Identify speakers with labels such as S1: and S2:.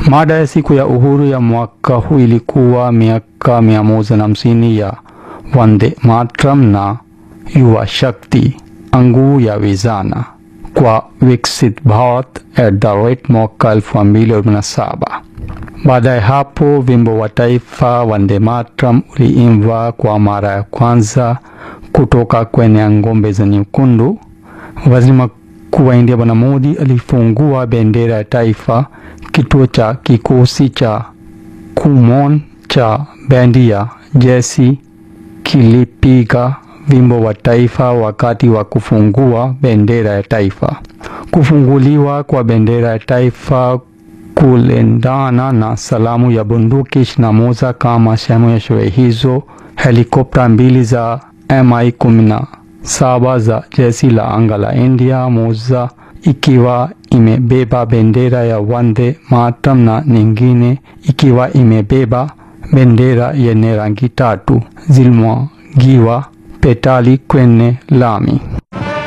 S1: Mada ya siku ya uhuru ya mwaka huu ilikuwa miaka mia moja na hamsini ya Vande Mataram na Yuva Shakti, nguvu ya vijana kwa Viksit Bharat at the rate mwaka elfu mbili kumi na saba. Baada ya hapo wimbo wa taifa Vande Mataram uliimbwa kwa mara ya kwanza kutoka kwenye ngombe za nyekundu. Waziri Mkuu wa India Bwana Modi alifungua bendera ya taifa. Kituo cha kikosi cha Kumon cha bendi ya jeshi kilipiga wimbo wa taifa wakati wa kufungua bendera ya taifa. Kufunguliwa kwa bendera ya taifa kulendana na salamu ya bunduki ishirini na moja kama sehemu ya sherehe hizo. Helikopta mbili za Mi kumi na saba za jeshi la anga la India, moja ikiwa imebeba bendera ya Vande Mataram na nyingine ikiwa imebeba bendera yenye rangi tatu zilimwagiwa petali kwenye lami.